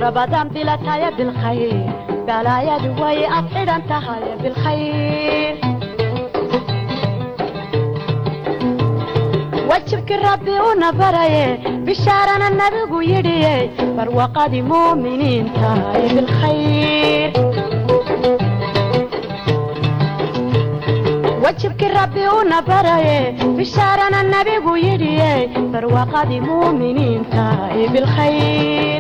رمضان بلا تايا بالخير بلا يا دوي أبعد أنت هاي بالخير وجهك ربي ونبري بشارنا النبي يدي برواقة مؤمنين تاي بالخير وجهك ربي ونبري بشارنا النبي يدي برواقة مؤمنين تاي بالخير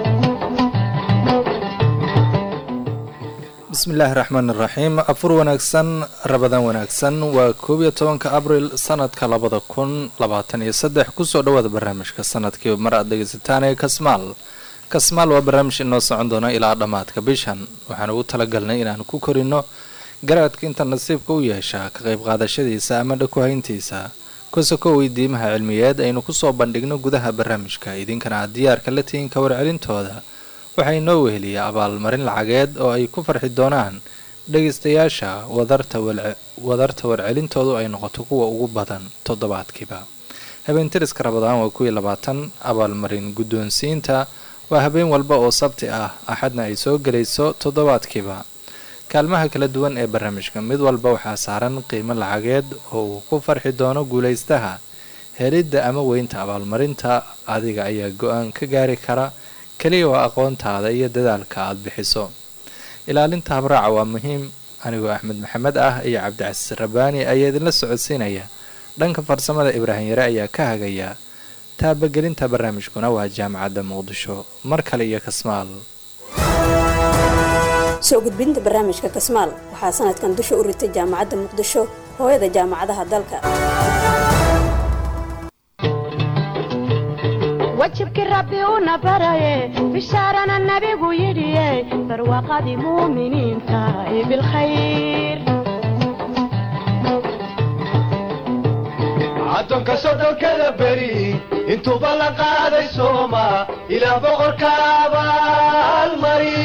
bismillaahi raxmaan iraxiim afur wanaagsan rabadaan wanaagsan waa koob iyo tobanka abril sanadka labada kun labaatan iyo saddex kusoo dhawaada barnaamijka sanadkiiba mar aad dhegeysataan ee kasmaal kasmaal waa barnaamij inoo socon doona ilaa dhammaadka bishan waxaan ugu talagalnay inaan ku korino garaadka inta nasiibka u yeesha ka qayb qaadashadiisa ama dhaku hayntiisa kusoko weydiimaha cilmiyeed aynu kusoo bandhigno gudaha barnaamijka idinkana aad diyaarka la tihiin ka warcelintooda waxaa inoo weheliya abaalmarin lacageed oo ay ku farxi doonaan dhegaystayaasha wadarta warcelintoodu ay noqoto kuwa ugu badan toddobaadkiiba habeentiriska rabadaan waa kuwii labaatan abaalmarin guddoonsiinta waa habeen walba oo sabti ah axadna ay soo gelayso toddobaadkiiba kaalmaha kala duwan ee barnaamijka mid walba waxaa saaran qiimo lacageed oo uu ku farxi doono guulaystaha helidda ama weynta abaalmarinta adiga ayaa go-aan ka gaari kara keliya waa aqoontaada iyo dadaalka aada bixiso ilaalinta habraaca waa muhiim anigoo axmed maxamed ah iyo cabdicasiis rabaani ayaa idinla socodsiinaya dhanka farsamada ibraahim yare ayaa ka hagaya taabagelinta barnaamijkuna waa jaamacadda muqdisho mar kale iyo kasmaal soo gudbinta barnaamijka kasmaal waxaa sanadkan dusha u ritay jaamacadda muqdisho hooyada jaamacadaha dalka wajibki rabbi una baraye bishaarana nabigu yidhiye barwaaqadii muuminiinta ee bilkhayr addoonka soddonkada beri intuuba la qaaday sooma ilaa boqorka abaalmari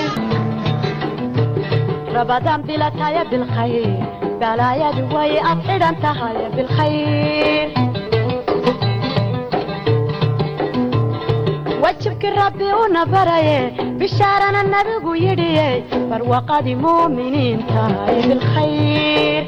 rabadaan bilataya bilkhayr balaayadu way ad xidhan tahay bilkhayr wajibki rabbi una baraye bishaarana nabigu yidhiye barwaaqadii muuminiinta ee bilkhayr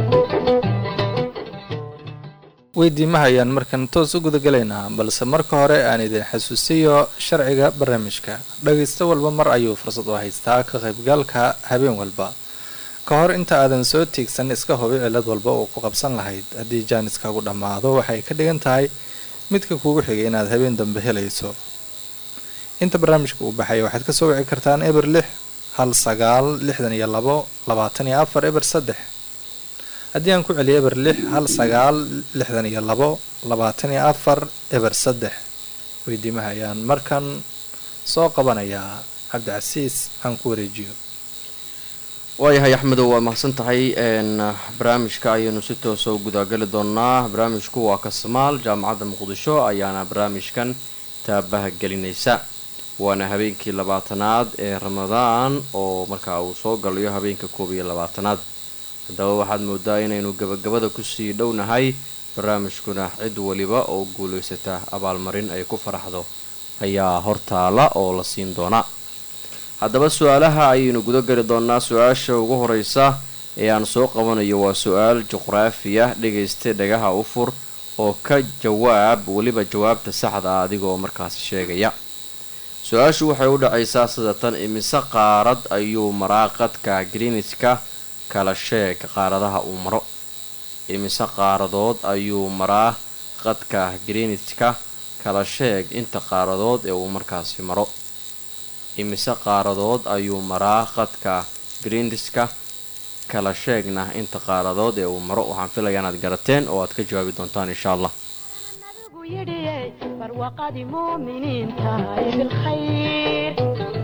weydiimaha ayaan markan toos u gudagalaynaa balse marka hore aan idin xasuusiyo sharciga barnaamijka dhagaysto walba mar ayuu fursad u haystaa ka qaybgalka habeen walba ka hor inta aadan soo tiigsan iska hubi cilad walba oo ku qabsan lahayd haddii jaaniskaagu dhammaado waxay ka dhigan tahay midka kuugu xigay inaad habeen dambe helayso inta barnaamijka uu baxaya waxaad kasoo wici kartaan eber lix hal sagaal lixdan iyo labo labaatan iyo afar eber saddex haddii aan ku celiyo eber lix hal sagaal lixdan iyo labo labaatan iyo afar eber saddex weydiimaha ayaan markan soo qabanayaa cabdicasiis aan ku wareejiyo waayahay axmedow waa mahadsan tahay barnaamijka ayaynu si toosa u gudagali doonaa barnaamijku waa kasmaal jaamacadda muqdisho ayaana barnaamijkan taabaha gelinaysa waana habeenkii labaatanaad ee ramadaan oo markaa uu soo galayo habeenka koob iyo labaatanaad haddaba waxaad moodaa inaynu gabagabada kusii dhownahay barnaamijkuna cid waliba oo guulaysata abaalmarin ay ku faraxdo ayaa hortaala oo la siin doona haddaba su-aalaha ayaynu guda geli doonaa su-aasha ugu horeysa ee aan soo qabanayo waa su-aal juqraafiya dhegaysta dhagaha u fur oo ka jawaab weliba jawaabta saxda ah adigoo markaasi sheegaya su-aashu waxay u dhacaysaa sida tan imise qaarad ayuu maraa qadka greenidka kala sheeg qaaradaha uu maro imise qaaradood ayuu maraa qadka greenidka kala sheeg inta qaaradood ee uu markaasi maro imise qaaradood ayuu maraa qadka greenidka kala sheegna inta qaaradood ee uu maro waxaan filayaa inaad garateen oo aad ka jawaabi doontaan insha allah nabigu yidhiye barwaaqadii muuminiinta ee bilkhayr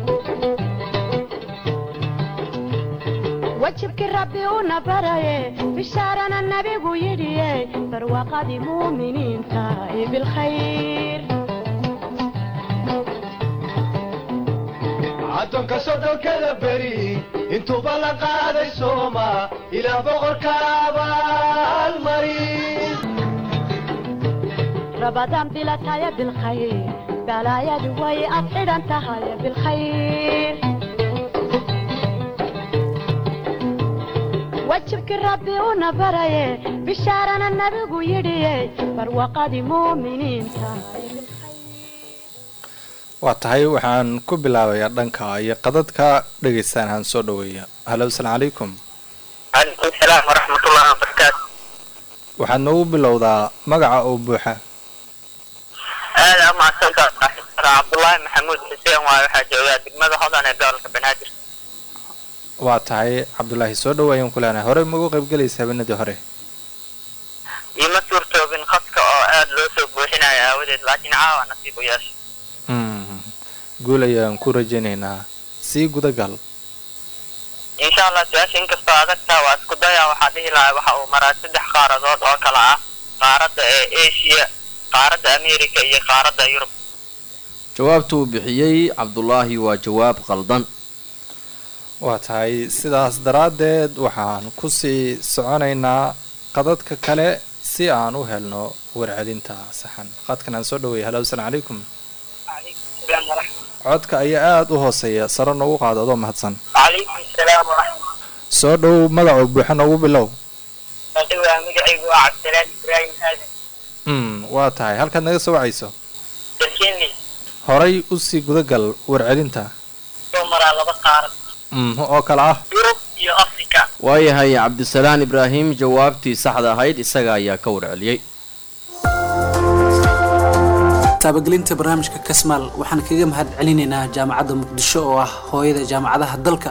wajibki rabbi una baraye bishaarana nabigu yidhiye barwaaqadii muuminiinta ee bilkhayr addoonka soddonkada beri intuuba la qaaday sooma ilaa boqorka abaalmari رمضان بلا تايا بالخير balaayadu way ad xidhan tahay bilkhayr wajibkii rabbi una baraye bishaarana nabigu yidhiye barwaqadii muuminiinta waa tahay waxaan ku bilaabayaa dhanka iyo qadadka dhegaystaan aan soo dhaweeya halo asalaamu calaykum calaykum salaam waraxmatullahi wabarakaatu waxaad noogu bilowdaa magaca oo buuxa aada umahadsantaa saaxiibkana cabdullaahi maxamuud xuseen waaye waxaa joogaa degmada hodan ee gobolka banaadir waa tahay cabdulaahi soo dhawaayaan ku leenahay horey maugu qaybgelaysa habeenadii hore iima suurtoobin khadka oo aada loo soo buuxinayo aawadeed laakiin caawa nasiib u yeesha Mm. guul ayaan ku rajaynaynaa sii gudagal insha allah su-aasha inkastoo adagtaa waa isku daya waxaa dhihi lahaa waxa uu maraa saddex qaaradood oo kala ah qaaradda ee asia qaaradda america iyo qaaradda yurub jawaabta uu bixiyey cabdulaahi waa jawaab qaldan waa tahay sidaas daraaddeed waxaan kusii soconaynaa qadadka kale si aan u helno warcelinta saxan qadkan aan soo dhaweeyay halo asalaamu calaykum calaykum salaam waraxmat codka ayaa aada u hooseeya sare noogu qaado adoo mahadsan calaykum salaam waraxmat soo dhow magacoo buuxa noogu bilow waa magacaygu waa cabdisalaam ibraahim aadan mm waa tahay halkaad naga soo wacayso dalkeni horay usii gudagal warcelinta soo maraa laba qaarad mm oo kale ah yurub iyo africa waayahay cabdisalaan ibraahim jawaabtii saxda ahayd isaga ayaa ka warceliyey taabagelinta barnaamijka kasmaal waxaan kaga mahad celinaynaa jaamacadda muqdisho oo ah hooyada jaamacadaha dalka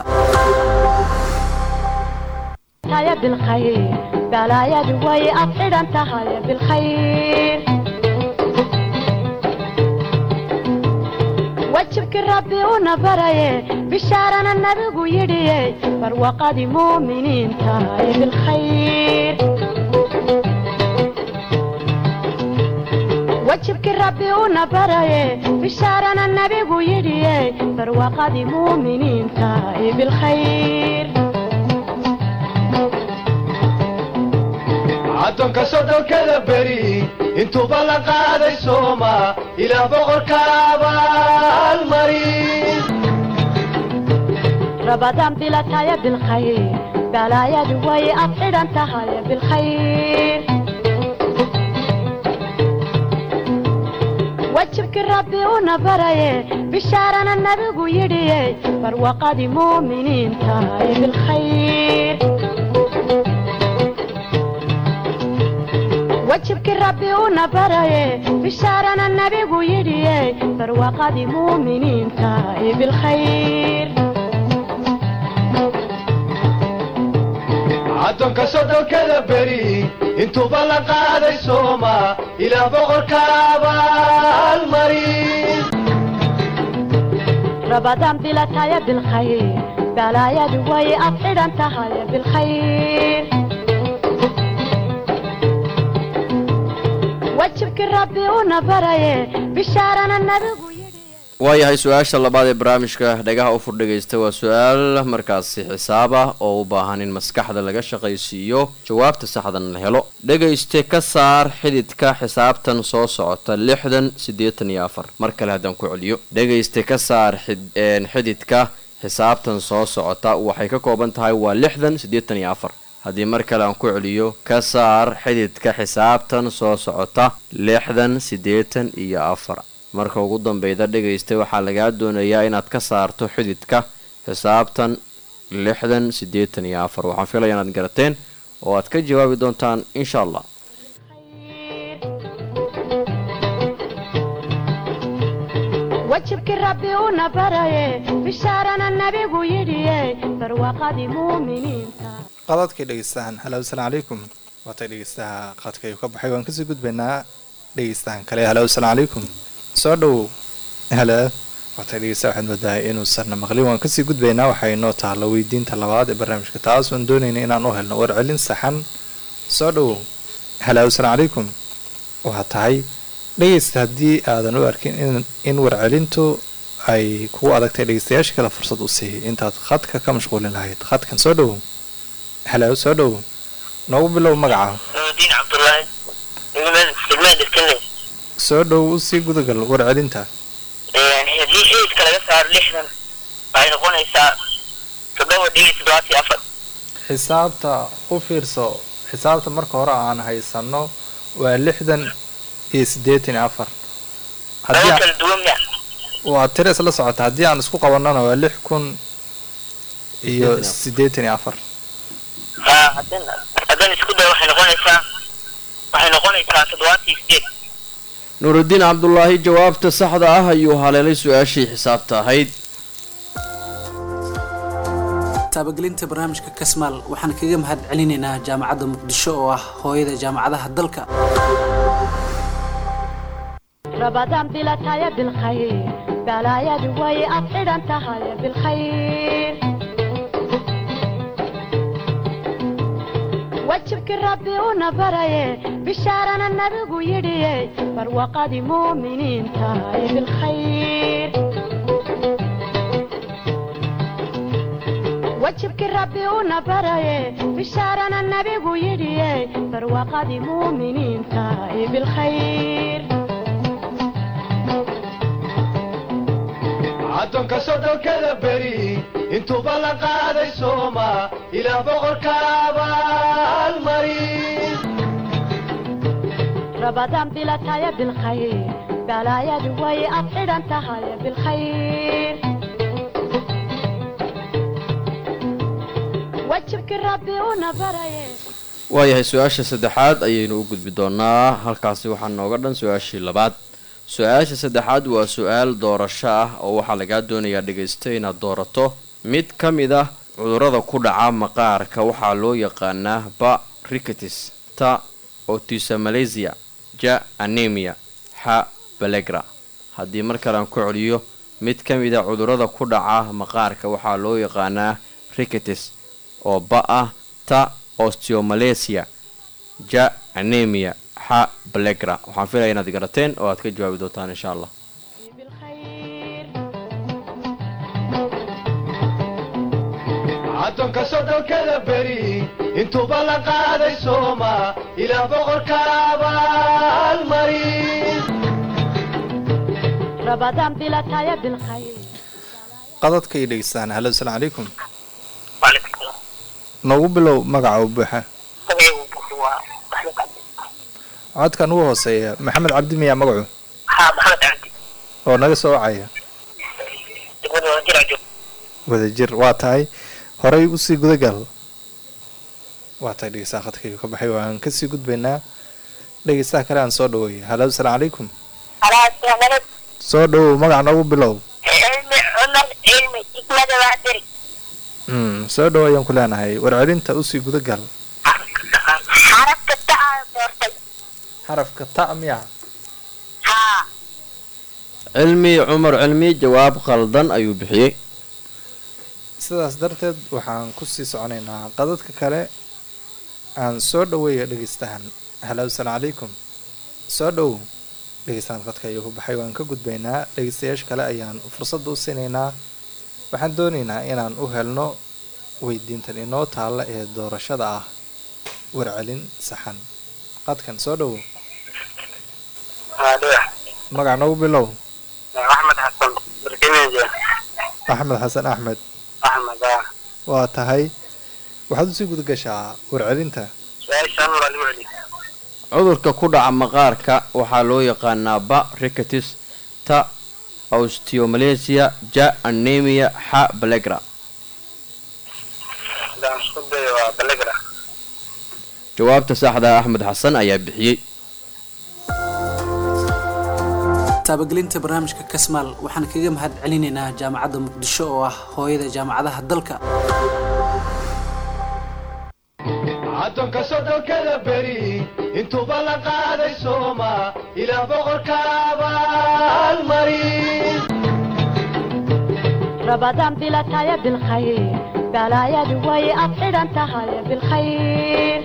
tahay bilkhayr balaayadu way ad xidhan tahay bilkhayr wajibkii rabbi una baraye bishaarana nabigu yidhiye barwaqadii muuminiinta bilkhayr wajibkii rabbi una baraye bishaarana nabigu yidhiye barwaqadii muuminiinta bilkhayr addoonka soddonkada beri intuuba la qaaday sooma ilaa boqorka abaalmarin رمضان بلا تايا بالخير بلايا دواي أفعل أنت هاي بالخير وجهك ربي ونبري بشارنا النبي يدي فروقاد مؤمنين تاي بالخير وجهك ربي ونبري بشارنا النبي يدي فروقاد مؤمنين تاي بالخير addoonka soddonkada beri intuuba la qaaday sooma ilaa boqorka abaalmarin رمضان بلا تايا بالخير بلايا دواي أفعل أنت هاي بالخير وجهك ربي ونبري بشارنا النبي waayahay su-aasha labaad ee barnaamijka dhagaha u furdhigaysta waa su-aal markaasi xisaab ah oo u baahan in maskaxda laga shaqaysiiyo jawaabta saxdan la helo dhegayste ka saar xididka xisaabtan soo socota lixdan siddeetan iyo afar mar kale haddaan ku celiyo dhegayste ka saar xid- een, xididka xisaabtan soo socota waxay ka kooban tahay waa lixdan siddeetan iyo afar haddii mar kale aan ku celiyo ka saar xididka xisaabtan soo socota lixdan siddeetan iyo afar marka ugu dambeyda dhegaysta waxaa lagaa doonayaa inaad ka saarto xididka xisaabtan lixdan siddeetan iyo afar waxaan filaya inaad garateen oo aad ka jawaabi doontaan insha allah وجهك ربي ونبري بشارنا النبي يدي فروقاد مؤمنين qadadkay dhegeystahan halo asalaamu calaykum waatay dhegeystaha qadka ayuu ka baxay waan kasii gudbaynaa dhegeystahan kale halo asalaamu calaykum soo dhow halo waatay dhegeystaha waxaad moodahay inuusanna maqlin waan kasii gudbaynaa waxay inoo taalla weydiinta labaad ee barnaamijka taas waan doonayna inaan u helno warcelin saxan soo dhow halo asalaamu calaykum waa tahay dhegeysta haddii aadan u arkin in, in warcelintu ay kugu adagtay dhegeystayaasha kale fursad u siiy intaad khadka ka mashquulin lahayd khadkan soo dhow halo soo dhow noogu bilow magaca nuudiin cabdullaahi degmada degmada dalkeni soo dhow usii gudagal warcelinta haddii eidka laga saaro lixdan waxay noqonaysaa toddoba dhibic toddobaatan iyo afar xisaabta u fiirso xisaabta marka hore aan haysano waa lixdan iyo siddeetan iyo afar haddii laba aan- kala duwan miya waa tiro isla socota haddii aan isku qabanana waa lix kun iyo Siddeetan iyo afar. siddeetan iyo afar haa haddan haddan isku day waxay noqonaysaa waxay noqonaysaa toddobaatan iyo sideed nuurudiin cabdulaahi jawaabta saxda ah ayuu haleelay su-aashii xisaabta ahayd taabagelinta barnaamijka kasmaal waxaan kaga mahad celinaynaa jaamacadda muqdisho oo ah hooyada jaamacadaha dalka رمضان بلا تايا بالخير بلا يا دوي أطير أنت هاي بالخير وجهك ربي ونبري بشارنا النبي يدي فروقة مؤمنين تاي بالخير وجهك ربي ونبري بشارنا النبي يدي فروقة مؤمنين تاي بالخير addoonka soddonkada beri intuuba la qaaday sooma ilaah boqorka abaalmarin رمضان بلا تايا بالخير بلا يا دوي أطير أنت هاي بالخير وجهك ربي ونبري waayahay su-aasha saddexaad ayaynu u gudbi doonaa halkaasi waxaa nooga dhan su-aashii labaad su-aasha saddexaad waa su-aal doorasho ah oo waxaa lagaa doonayaa dhegaysta inaad doorato mid ka mid ah cudurrada ku dhaca maqaarka waxaa loo yaqaanaa ba ricatis ta otisamalasia ja anemia xa balegra haddii mar kale aan ku celiyo mid ka mid a cudurrada ku dhaca maqaarka waxaa loo yaqaanaa ricatis oo ba ah ta osteomalacia ja anemia xa balegra waxaan filaya inaad garateen oo aad ka jawaabi doontaan insha allah بالخير addoonka soddonkada beri intuuba la qaaday sooma ilaah boqorka abaalmarin رمضان بلا تايا بالخير qadadka iyo dhegeystaan halo asalaamu calaykum waalaikum salaam noogu bilow magaca u buuxa magaciigu buuxi waa maxmed cabdi codkan ugu hooseeya maxamed cabdi miyaa magacu haa maxamed cabdi oo naga soo wacaya degmada wadajir ajoog wadajir waa tahay horey usii gudagal waa tahay dhegeystaha khadkaygu ka baxay waan kasii gudbaynaa dhegeystaha kale aan soo dhaweeya halo asalaamu calaykum alaasamalad soo dhawow magaca noogu bilow cilmi cumar cilmi xikmada waadiri mm, soo dhawo ayaan ku leenahay warcelinta usii gudagal xarafka tacaa doortay xarafka ta miya haa cilmi cumar cilmi jawaab khaldan ayuu bixiyey sidaas darteed waxaan kusii soconaynaa qadadka kale aan soo dhaweeya dhegeystahan halo asalaamu calaykum soo dhowow dhegeystahan khadka ayuu ku baxay waan ka gudbaynaa dhegeystayaasha kale ayaan fursadda u siinaynaa waxaan doonaynaa inaan u helno weydiintan inoo taalla ee doorashada ah warcelin saxan qadkan soo dhowow haadhiya magac noogu bilow axmed xasan barkimeja axmed xasan axmed axmed ah waa tahay waxaad usii guda gashaa warcelinta su-aashaan waa lagu celiy cudurka ku dhaca maqaarka waxaa loo yaqaanaa ba ricatis ta osteomalacia ja anemia xa balegra hadaan isku dayo waa balegra jawaabta saxda ah axmed xasan ayaa bixiyey taabagelinta barnaamijka kasmaal waxaan kaga mahad celinaynaa jaamacadda muqdisho oo ah hooyada jaamacadaha dalka addoonka soddonkada beri intuuba la qaaday sooma ilaah boqorka abaalmarin رمضان بلا تايا بالخير بلا يا دوي أطير أنت هاي بالخير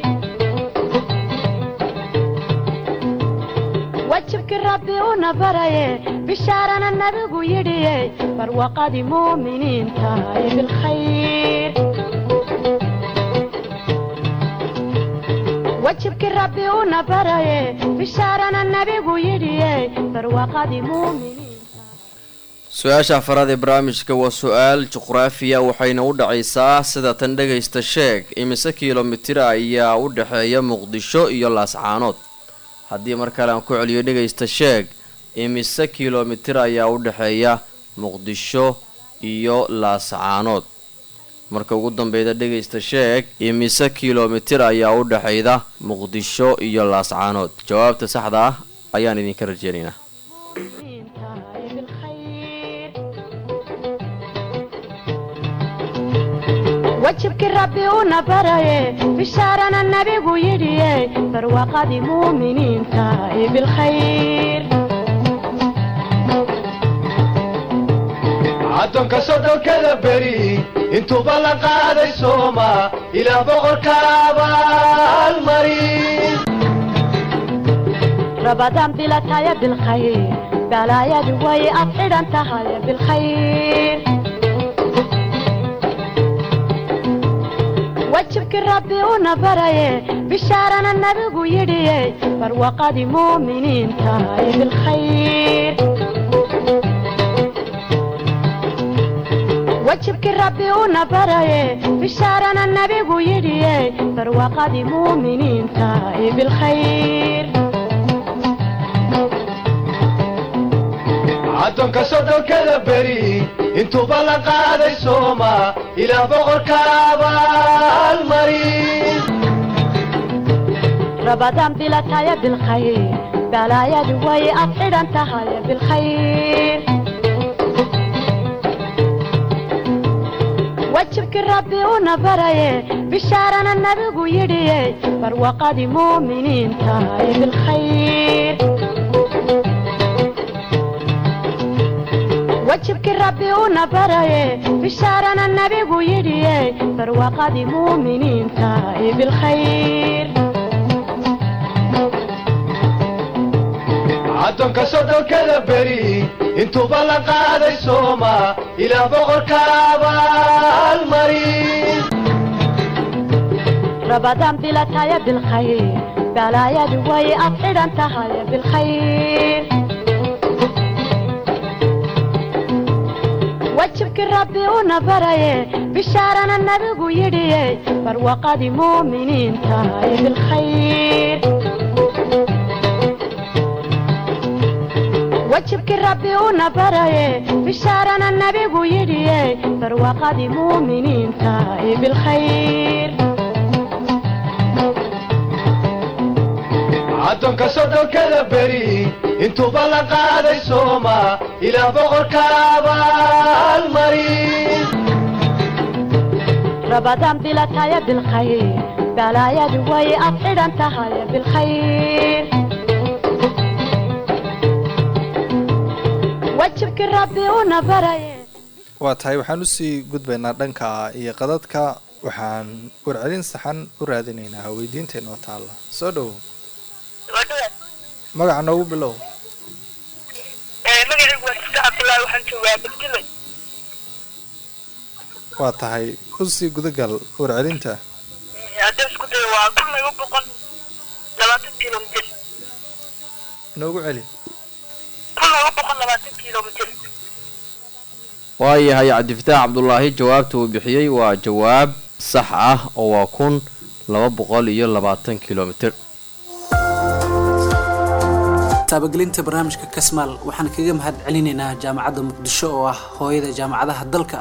وجهك ربي ونبري بشارنا النبي يدي فروقة مؤمنين تاي بالخير وجهك ربي ونبري بشارنا النبي يدي فروقة مؤمنين su-aasha afaraad ee barnaamijka waa su-aal juqraafiya waxayna u dhacaysaa sida tan dhagaysta sheeg imise kilomitir ayaa u dhexeeya muqdisho iyo laascaanood haddii mar kale aan ku celiyo dhagaysta sheeg imise kilomitir ayaa u dhexeeya muqdisho iyo laascaanood marka ugu dambeyda dhegaysta sheeg imise kilomitir ayaa u dhexayda muqdisho iyo laascaanood jawaabta saxda ah ayaan idinka rajeynaynaa wajibkii rabbi una baraye bishaarana nabigu yidhiye barwaaqadii muuminiinta ee bilkhayr addoonka soddonkada beri intuuba la qaaday sooma ilaa boqorka abaalmari rabadaan bilataya bilkhayr balaayadu way ad xidhan tahay bilkhayr wajibkii rabbi una baraye bishaarana nabigu yidhiye barwaaqadii muuminiinta ee bilkhayr wajibkii rabbi una baraye bishaarana nabigu yidhiye barwaaqadii muuminiinta ee bilkhayr addoonka soddonkada beri intuuba la qaaday sooma ilaa boqorka abaalmari rabadaan bilataya bilkhayr balaayadu way ad xidhan tahay bilkhayr wajibkii rabbi una baraye bishaarana nabigu yidhiye barwaaqadii muuminiinta ee bilkhayr wajibkii rabbi una baraye bishaarana nabigu yidhiye barwaaqadii muuminiinta ee bilkhayr addoonka soddonkada beri intuuba la qaaday sooma ilaa boqorka abaalmari rabadaan bilataya bilkhayr balaayadu way ad xidhan tahay bilkhayr wajibkii rabbi una baraye bishaarana nabigu yidhiye barwaaqadii muuminiinta ee bilkhayr wajibkii rabbi una baraye bishaarana nabigu yidhiye barwaaqadii muuminiinta ee bilkhayr addoonka soddonkada beri intuuba la qaaday sooma ilaa boqorka abaalmari rabadaan bilataya bilkhayr balaayadu way ad xidhan tahay bilkhayr wajibkii rabbi una baraye waa tahay waxaan usii gudbaynaa dhanka iyo qadadka waxaan warcelin saxan u raadinaynaa weydiinta inoo taalla soo dhowo magaca noogu bilow magacaygu waa sista cabdullaahi waxaan joogaa beddelay waa tahay usii gudagal warcelinta haddii isku dayo waa kun laba boqol labaatan kilomitir noogu celi kun laba boqol labaatan kilomitir waayahay cabdifataax cabdulaahi jawaabta uu bixiyey waa jawaab sax ah oo waa kun laba boqol iyo labaatan kilomitir taabagelinta barnaamijka kasmaal waxaan kaga mahad celinaynaa jaamacadda muqdisho oo ah hooyada jaamacadaha dalka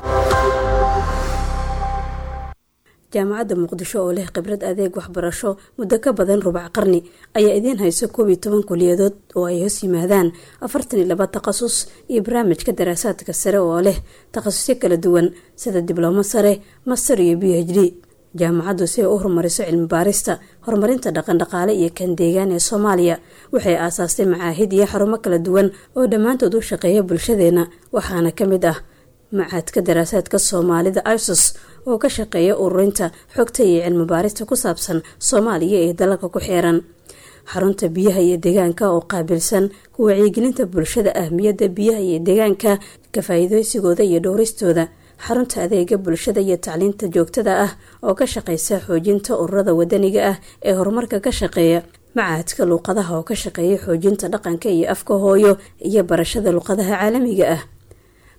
jaamacadda muqdisho oo leh khibrad adeeg waxbarasho muddo ka badan rubac qarni ayaa idiin hayso koob iyo toban kuliyadood oo ay hoos yimaadaan afartan iyo laba takhasus iyo barnaamijka daraasaadka sare oo leh takhasusyo kala duwan sida diblomo sare master iyo b h d jaamacaddu si ay u horumariso cilmi baarista horumarinta dhaqandhaqaale iyo kan deegaan ee soomaaliya waxay aasaastay macaahid iyo xarumo kala duwan oo dhammaantood u shaqeeya bulshadeena waxaana ka mid ah macaadka daraasaadka soomaalida isos oo ka shaqeeya ururinta xogta iyo cilmi baarista ku saabsan soomaaliya ee dalalka ku xeeran xarunta biyaha iyo deegaanka oo qaabilsan ku wacyigelinta bulshada ahmiyadda biyaha iyo deegaanka ka faa-iideysigooda iyo dhowristooda xarunta adeega bulshada iyo tacliinta joogtada ah oo ka shaqeysa xoojinta ururada wadaniga ah ee horumarka ka shaqeeya macaadka luuqadaha oo ka shaqeeya xoojinta dhaqanka iyo afka hooyo iyo barashada luuqadaha caalamiga ah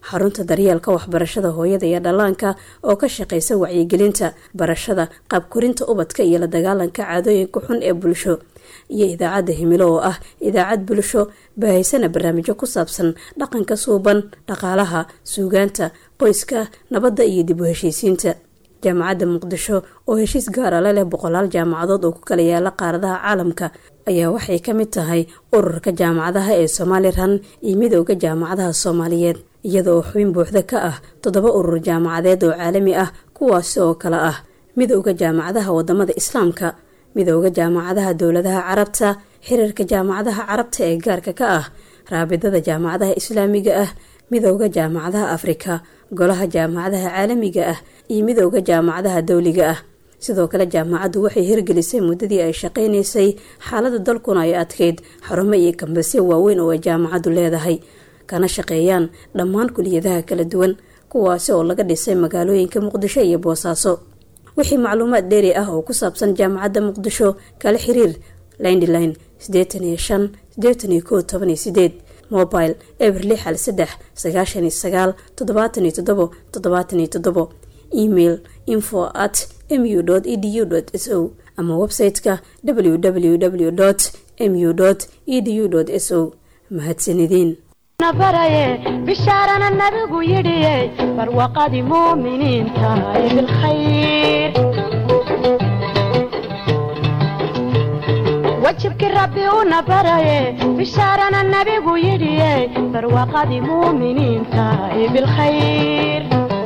xarunta daryeelka waxbarashada hooyada iyo dhallaanka oo ka shaqeysa wacyigelinta barashada qaabkorinta ubadka iyo la dagaalanka caadooyinka xun ee bulsho iyo idaacadda himilo oo ah idaacad bulsho baahaysana barnaamijyo ku saabsan dhaqanka suuban dhaqaalaha suugaanta qoyska nabadda iyo dib u heshiisiinta jaamacadda muqdisho oo heshiis gaara la leh boqolaal jaamacadood oo ku kala yaala qaaradaha caalamka ayaa waxay ka mid tahay ururka jaamacadaha ee somalilan iyo midooda jaamacadaha soomaaliyeed iyada oo xubin buuxda ka ah toddoba urur jaamacadeed oo caalami ah kuwaasi oo kale ah midooda jaamacadaha wadamada islaamka midooda jaamacadaha dowladaha carabta xiriirka jaamacadaha carabta ee gaarka ka ah raabidada jaamacadaha islaamiga ah midooda jaamacadaha afrika golaha jaamacadaha caalamiga ah iyo midooda jaamacadaha dowliga ah sidoo kale jaamacaddu waxay hirgelisay muddadii ay shaqaynaysay xaalada dalkuna ay adkeyd xarumo iyo kambasyo waaweyn oo ay jaamacaddu leedahay kana shaqeeyaan dhammaan kuliyadaha kala duwan kuwaasi oo laga dhisay magaalooyinka muqdisho iyo boosaaso wixii macluumaad dheeri ah oo ku saabsan jaamacadda muqdisho kala xiriir lindline sideetan iyo shan sideetan iyo kow toban iyo sideed mobile eber lix hal saddex sagaashan iyo sagaal toddobaatan iyo toddobo toddobaatan iyo toddobo email info at mu edu s o ama website-ka www mu edu s o mahadsanideen baraye bishaarana nabigu yidhiye barwaqadii muuminiinta ee bilkhayr wajibkii rabbi una baraye bishaarana nabigu yidhiye barwaqadii muuminiinta ee bilkhayr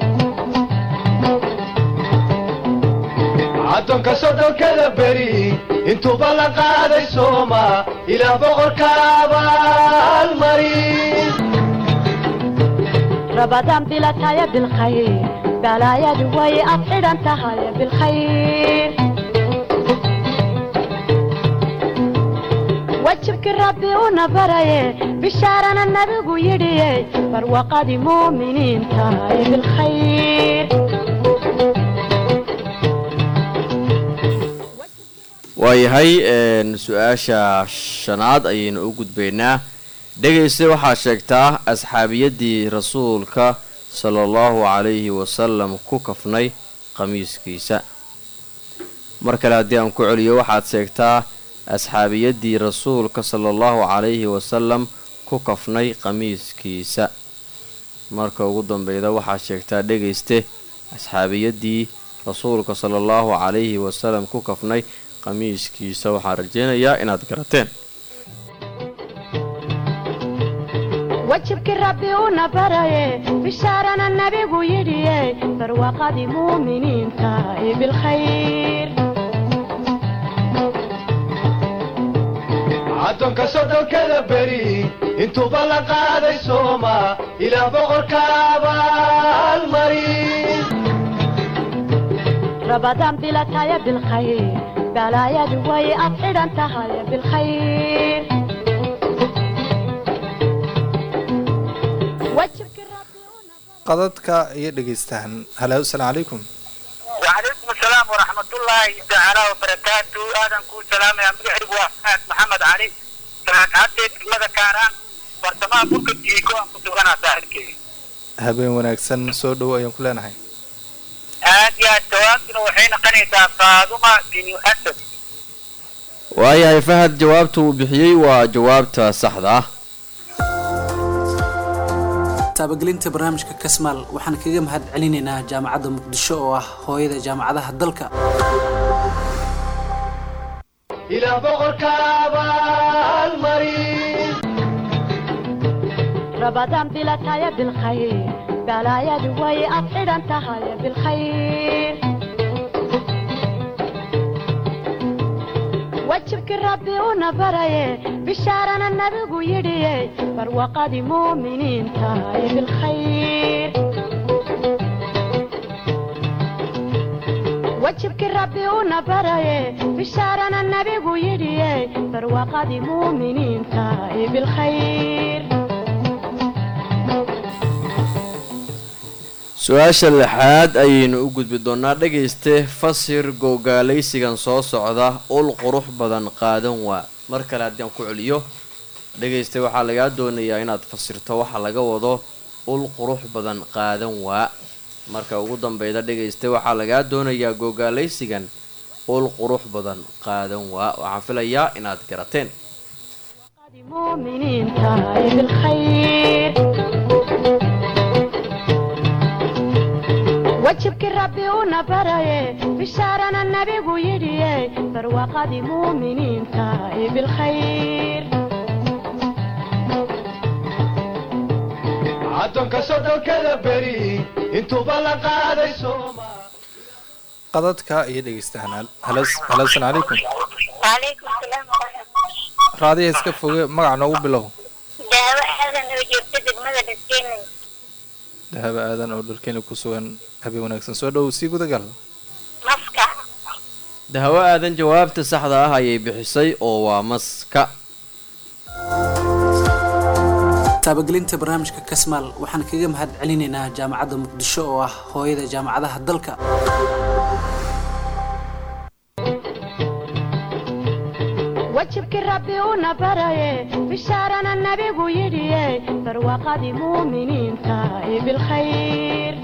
addoonka soddonkada beri intuuba la qaaday sooma ilaa boqorka abaalmari rabadaan bilataya bilkhayr balaayadu way ad xidhan tahay bilkhayr wajibkii rabbi una baraye bishaarana nabigu yidhiye barwaqadii muuminiinta ee bilkhayr waayahay su-aasha shanaad ayaynu u gudbaynaa dhegayste waxaad sheegtaa asxaabiyadii rasuulka sala allahu calayhi wasalam ku kafnay qamiiskiisa mar kale haddii aan ku celiyo waxaad sheegtaa asxaabiyadii rasuulka sala allahu calayhi wasalam ku kafnay qamiiskiisa marka ugu dambeyda waxaad sheegtaa dhegayste asxaabiyadii rasuulka sala allahu calayhi wasalam ku kafnay qamiiskiisa waxaan rajaynayaa inaad garateen wajibkii rabbi una baraye bishaarana nabigu yidhiye barwaqadii muuminiinta ee bilkhayr addoonka soddonkada beri intuuba la qaaday sooma ilaa boqorka abaalmari rabadaan bilataya bilkhayr balaayadu way ad xidhan tahay bilkhayr qadadka iyo dhegaystahan halo asalaamu calaykum وعليكم السلام ورحمة الله تعالى وبركاته آدم كو سلام يا مدحر وفاة محمد علي كانت عدت ماذا كان برتما بوك تيكو أن كنت غنى ساهلكي habeen wanaagsan soo dhowo ayaan ku leenahay آد يا التواكل وحين قنيتا صادمة بن أسد waayahay fahad jawaabta uu bixiyey waa jawaabta saxda ah taabagelinta barnaamijka kasmaal waxaan kaga mahad celinaynaa jaamacadda muqdisho oo ah hooyada jaamacadaha dalka ilaa boqorka abaalmari rabadaan bilataya bilkhayr balaayadu way ad xidhan tahay bilkhayr wajibkii rabbi una baraye bishaarana nabigu yidhiye barwaqadii muuminiinta ee bilkhayr wajibkii rabbi una baraye bishaarana nabigu yidhiye barwaqadii muuminiinta ee bilkhayr su-aasha lixaad ayaynu u gudbi doonaa dhegayste fasir gowgaalaysigan soo socda ul qurux badan qaadan waa mar kale haddii aan ku celiyo dhegayste waxaa lagaa doonayaa inaad fasirto waxa laga wado ul qurux badan qaadan waa marka ugu dambeyda dhegaysta waxaa lagaa doonayaa googaalaysigan ul qurux badan qaadan waa waxaan filayaa inaad garateen مؤمنين تاي بالخير وجهك ربي ونبري بشارنا النبي ويدي برواقة مؤمنين تاي بالخير addoonka soddonkada beri intuuba la qaaday sooma qadadka iyo dhegeystahan halowsan calaykum وعليكم السلام ورحمة raadiya iska foge magac noogu bilow daawo aadan oo joogta degmada dhaskeenay dahaba aadan oo dhulkeena ku sugan habeen wanaagsan soo dhow sii gudagal maska dahawo aadan jawaabta saxda ah ayay bixisay oo waa maska taabagelinta barnaamijka kasmaal waxaan kaga mahad celinaynaa jaamacadda muqdisho oo ah hooyada jaamacadaha dalka wajibkii rabbi una baraye bishaarana nabigu yidhiye barwaaqadii muuminiinta ee bilkhayr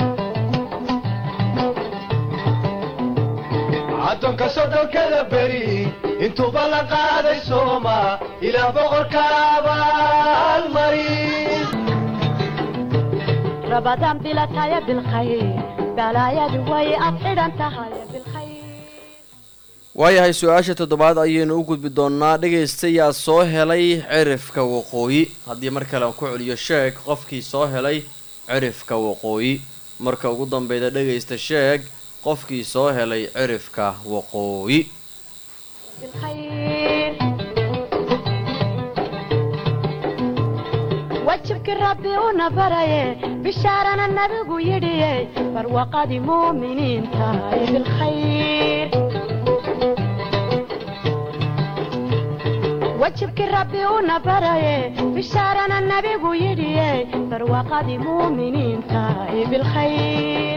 addoonka soddonkada beri intuuba la qaaday sooma ilaah boqorka abaalmarin rabadaan bilataya bilkhayr balaayadu way ad xidhan tahay bilkhayr waayahay su-aasha toddobaad ayaynu u gudbi doonnaa dhegaystayaa soo helay cirifka waqooyi haddii mar kale aan ku celiyo sheeg qofkii soo helay cirifka waqooyi marka ugu dambeyda dhegaysta sheeg qofkii soo helay cirifka waqooyi بالخير wajibkii rabbi una baraye bishaarana nabigu yidhiye barwaaqadii muuminiinta ee bilkhayr wajibkii rabbi una baraye bishaarana nabigu yidhiye barwaaqadii muuminiinta ee bilkhayr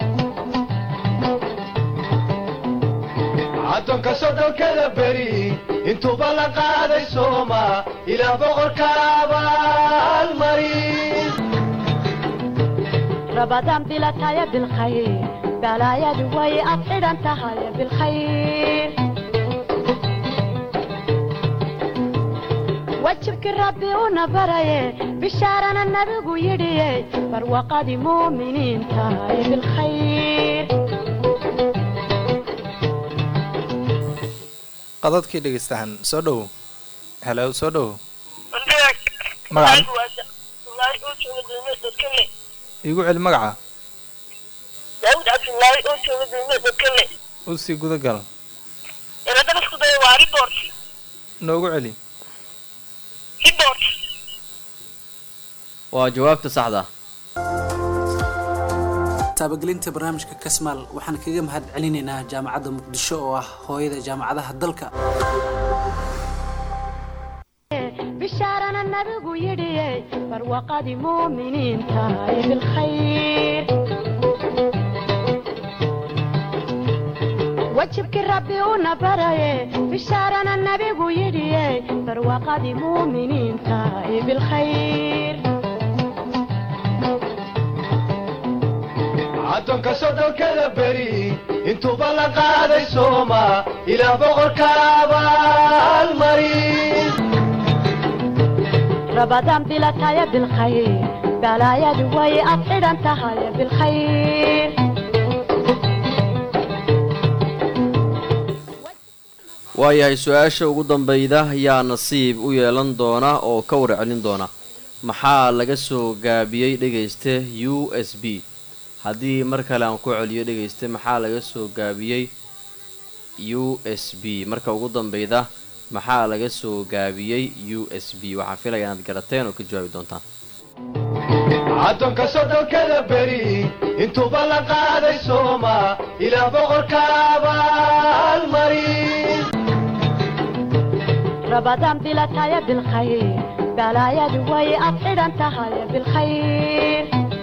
addoonka soddonkada beri intuuba la qaaday sooma ilaah boqorka abaalmarin rabadaan bilataya bilkhayr balaayadu way ad xidhan tahay bilkhayr wajibkii rabbi una baraye bishaarana nabigu yidhiye barwaaqadii muuminiinta ee bilkhayr qadadkii dhegeystahan soo dhow helo soo dhow magaca iigu celi magaca daawud cabdullaahi oo jooga degmada kale u sii gudagal eladana isku daya waa report noogu celi report waa jawaabta saxda ah taabagelinta barnaamijka kasmaal waxaan kaga mahad celinaynaa jaamacadda muqdisho oo ah hooyada jaamacadaha dalka bishaarana nabigu yidhiye barwaaqadii muuminiinta ee bilkhayr wajibkii rabbi una baraye bishaarana nabigu yidhiye barwaaqadii muuminiinta ee bilkhayr addoonka soddonkada beri intuuba la qaaday sooma ilaah boqorka abaalmarin rabadaan bilataya bilkhayr balaayadu way ad xidhan tahay bilkhayr waayahay su-aasha ugu dambeyda yaa nasiib u yeelan doona oo ka warcelin doona maxaa laga soo gaabiyey dhegayste u s b haddii mar kale aan ku celiyo dhegayste maxaa laga soo gaabiyey u s b marka ugu dambeyda maxaa laga soo gaabiyey u s b waxaan filaya inaad garateen oo ka jawaabi doontaan addoonka soddonkada beri intuuba la qaaday sooma ilaah boqorka abaalmarin rabadaan bilataya bilkhayr balaayadu way ad xidhan tahay bilkhayr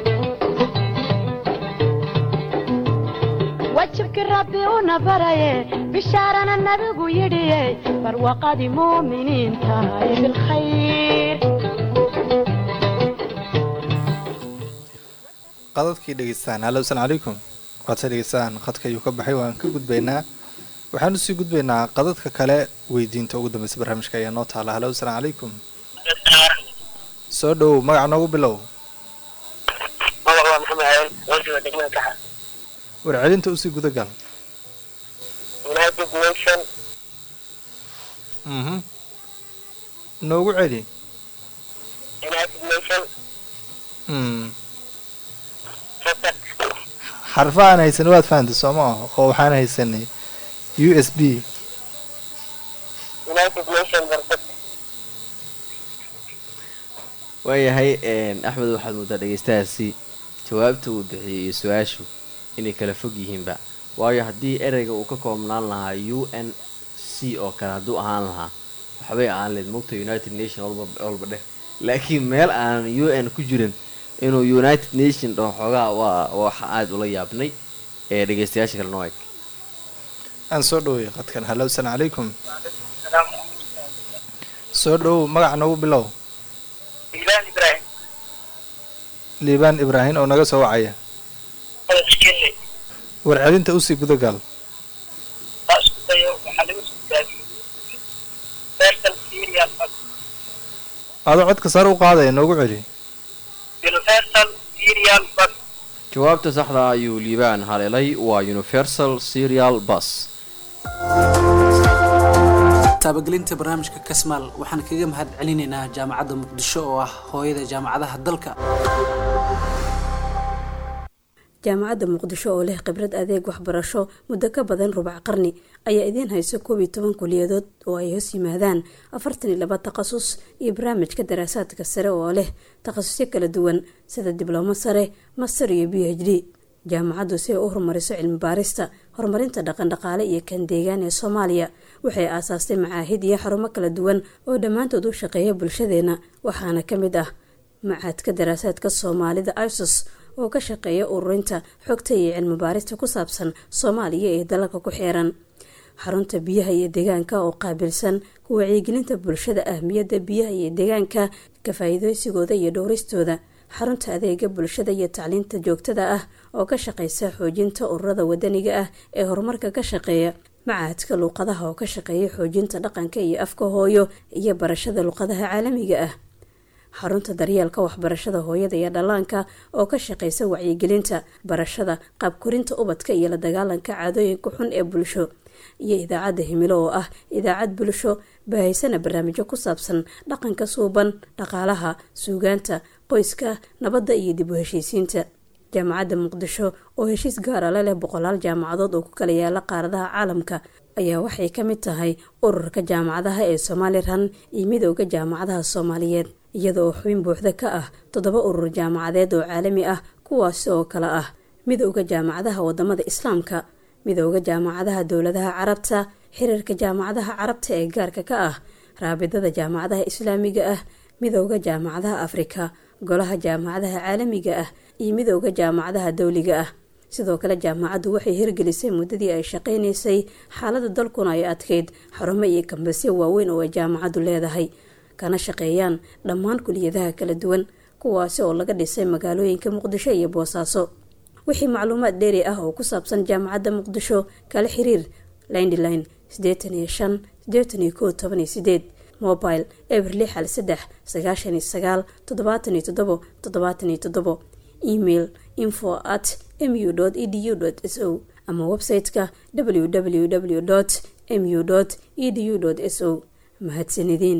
wajibkii rabbi una baraye bishaarana nabigu yidhiye barwaaqadii muuminiinta ee bilkhayr qadadkii dhegeystaan hallo asalaamu calaykum waadse dhegeystaan qadka ayuu ka baxay waan ka gudbaynaa waxaan usii gudbaynaa qadadka kale weydiinta ugu dambeysa barnaamijka ayaa noo taala hallo asalaamu calaykum soo dhowow magaca noogu bilow magac waa maxamed aadan wajooga degmada kaxa warcelinta usii gudagal united nation mhm noogu celi united nation mm soccer xarfa aan haysan waad fahantay soo ma aho oo waxaan haysanay u s b united nation barfad waayahay axmed waxaad moodaa dhegeystahaasi jawaabta uu bixiyey iyo su-aashu inay kala fog yihiinba waayo haddii ereyga uu ka koobnaan lahaa u n c oo kale hadduu ahaan lahaa waxbay ahaan leed mogta united nation walba walba dheh laakiin meel aan u n ku jirin inuu united nation dhaho xoogaa waa waxa aada ula yaabnay ee dhegeystayaasha kale noo eg aan soo dhoway qadkan hallo asalaamu calaykum soo dhowow magaca noogu bilow ilaan ibrahim liibaan ibraahim oo naga soo wacaya qadadkele warcelinta usii gudagal taa isku dayo waxaa lagu soo daadiyey universal serial adoo codka sare u qaadaya noogu celi universal serial bus jawaabta saxda ayuu liibaan haleelay waa universal serial bus taabagelinta barnaamijka kasmaal waxaan kaga mahad celinaynaa jaamacadda muqdisho oo ah hooyada jaamacadaha dalka jaamacadda muqdisho oo leh khibrad adeeg waxbarasho muddo ka badan rubac qarni ayaa idiin hayso koob iyo toban kuliyadood oo ay hoos yimaadaan afartan iyo laba takhasus iyo barnaamijka daraasaadka sare oo leh takhasusyo kala duwan sida diblomo sare master iyo b h d jaamacaddu si ay u horumariso cilmi baarista horumarinta dhaqandhaqaale iyo kan deegaan ee soomaaliya waxay aasaastay macaahid iyo xarumo kala duwan oo dhammaantood u shaqeeya bulshadeena waxaana ka mid ah macaadka daraasaadka soomaalida isos oo ka shaqeeya ururinta xogta iyo cilmi baarista ku saabsan soomaaliya ee dalalka ku xeeran xarunta biyaha iyo deegaanka oo qaabilsan ku wacyigelinta bulshada ahmiyadda biyaha iyo deegaanka ka faa-iideysigooda iyo dhowristooda xarunta adeega bulshada iyo tacliinta joogtada ah oo ka shaqeysa xoojinta ururada wadaniga ah ee horumarka ka shaqeeya macahadka luuqadaha oo ka shaqeeya xoojinta dhaqanka iyo afka hooyo iyo barashada luuqadaha caalamiga ah xarunta daryeelka waxbarashada hooyada iyo dhallaanka oo ka shaqeysa wacyigelinta barashada qaabkorinta ubadka iyo la dagaalanka caadooyinka xun ee bulsho iyo idaacadda himilo oo ah idaacad bulsho baahaysana barnaamijyo ku saabsan dhaqanka suuban dhaqaalaha suugaanta qoyska nabadda iyo dib u heshiisiinta jaamacadda muqdisho oo heshiis gaara la leh boqolaal jaamacadood oo ku kala yaala qaaradaha caalamka ayaa waxay ka mid tahay ururka jaamacadaha ee somalilan iyo midooda jaamacadaha soomaaliyeed iyada oo xubin buuxda ka ah toddoba urur jaamacadeed oo caalami ah kuwaasi oo kale ah midooda jaamacadaha wadamada islaamka midooda jaamacadaha dowladaha carabta xiriirka jaamacadaha carabta ee gaarka ka ah raabidada jaamacadaha islaamiga ah midooda jaamacadaha afrika golaha jaamacadaha caalamiga ah iyo midooda jaamacadaha dowliga ah sidoo kale jaamacaddu waxay hirgelisay muddadii ay shaqaynaysay xaalada dalkuna ay adkeyd xarumo iyo kambasyo waaweyn oo ay jaamacaddu leedahay kana shaqeeyaan dhammaan kuliyadaha kala duwan kuwaasi oo laga dhisay magaalooyinka muqdisho iyo boosaaso wixii macluumaad dheeri ah oo ku saabsan jaamacadda muqdisho kala xiriir lindline sideetan iyo shan sideetan iyo kow toban iyo sideed mobile eber lix hal saddex sagaashan iyo sagaal toddobaatan iyo toddobo toddobaatan iyo toddobo email info at mu edu s o ama website-ka www mu edu s o mahadsanideen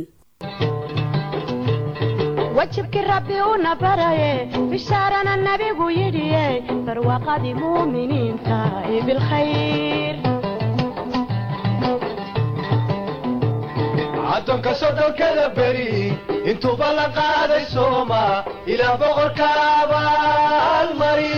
wajibkii rabbi una baraye bishaarana nabigu yidhiye barwaaqadii muuminiinta ee bilkhayr addoonka sodhonkada beri intuuba la qaaday sooma ilaa boqorka abaalmari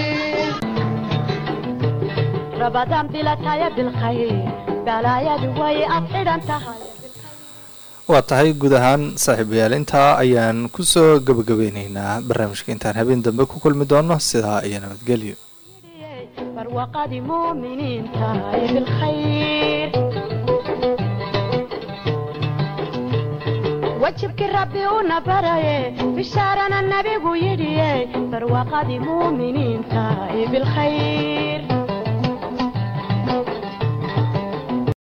rabadaan bilataya bilkhayr balaayadu way ad xidhan tahay waa tahay guud ahaan saaxiibayaal intaa ayaan kusoo gabagabeyneynaa barnaamijka intaan habeen dambe ku kulmi doono sidaa iyo nabadgelyo barwaaqadii muuminiinta ee bilkhayr wajibkii rabbi una baraye bishaarana nabigu yidhiye barwaaqadii muuminiinta ee bilkhayr